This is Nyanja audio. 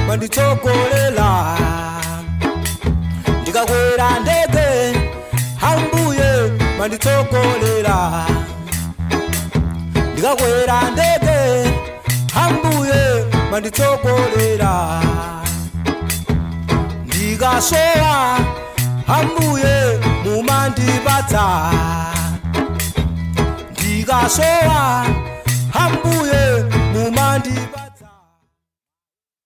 manditsogolela ndikakwera ndege ambuye manditsogolela ndikakwera ndege ambuye manditsogolela ndikasowa ambuye mumandipatsa ndikasowa